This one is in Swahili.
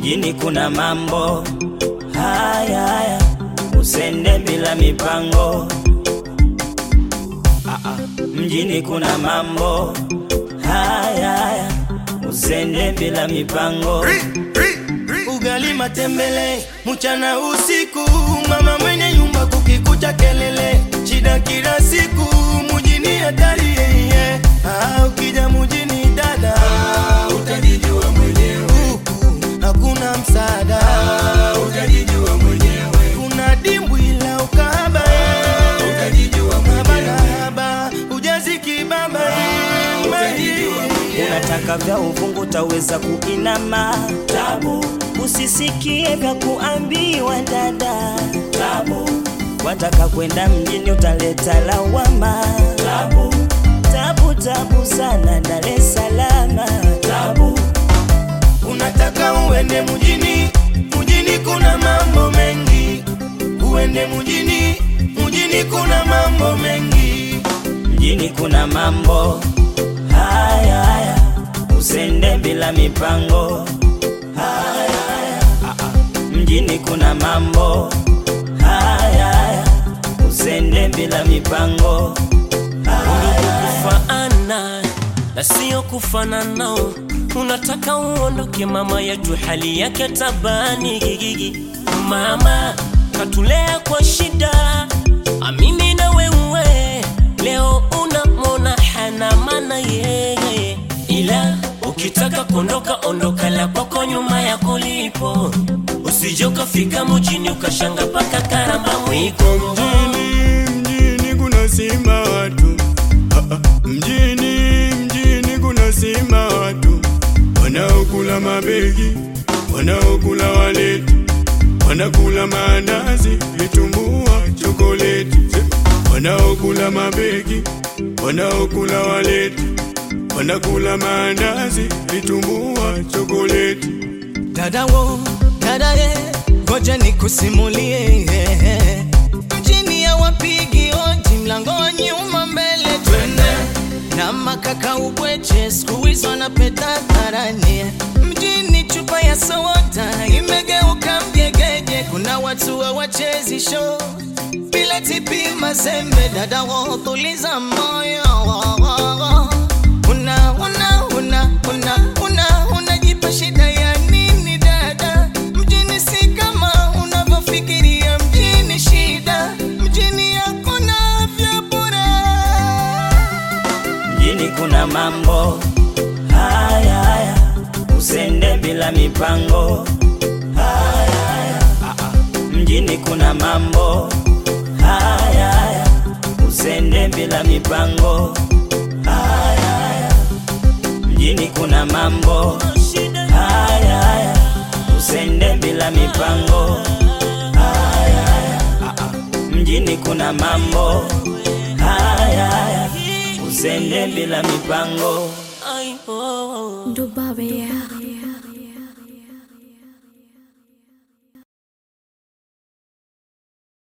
mjini kuna mambo haya haya, usende bila mipango. Ah, ah, mjini kuna mambo haya haya, usende bila mipango. ugali matembele mchana usiku, mama mwenye nyumba kukikucha kelele, shida kila siku mujini hatari yeye. Ah, ukija mujini dada utajijua mwenyewe, huku hakuna msaada utajijua mwenyewe, kuna dimbwi la ukahaba utajijua mwenyewe, haba ujazi kibaba Unataka vya uvungu utaweza kuinama tabu, usisikie vya kuambiwa dada tabu, wataka kwenda mjini utaleta lawama tabu, tabu tabu sana Dar es Salaam tabu, Unataka uende mjini, mjini kuna mambo mengi. Uende mjini, mjini kuna mambo mengi. mjini kuna mambo haya haya, usende bila mipango haya haya, ah, ah. mjini kuna mambo haya haya, usende bila mipango kufaana na sio kufanana. Unataka uondoke mama yetu, hali yake tabani gigigi. Mama katulea kwa shida, amini na wewe leo unamwona hana maana yeye, ila ukitaka kuondoka ondoka la kwako nyuma ya kulipo, usije ukafika mjini ukashanga paka karamba mwiko Mjini, mjini kuna sima watu Ah, ah. Mjini, mjini kuna sima watu wanaokula mabegi, wanaokula waleti, wanakula maandazi, vitumbua, chokoleti, wanaokula mabegi, wanaokula waleti, wanakula maandazi, vitumbua, chokoleti. Dada wo, dada ye, ngoja nikusimulie mjini ya wapigi oji, mlango wa nyuma mbele, twende na makaka ubweche, siku hizi wanapeta hadharani. Mjini chupa ya soda imegeuka mgegeje, kuna watu hawachezi show bila tipi mazembe. Dada wo, tuliza moyo una una una una una unajipa shida ya nini dada? Mjini si kama unavyofikiria, mjini shida, mjini hakuna vya bure. mjini kuna mambo haya haya, usende bila mipango haya haya, ah, ah. mjini kuna mambo haya haya, usende bila mipango haya haya, mjini kuna mambo haya haya, usende bila mipango haya haya, ah, ah. mjini kuna mambo haya haya, usende bila mipango Ay, oh, oh. Dubabe ya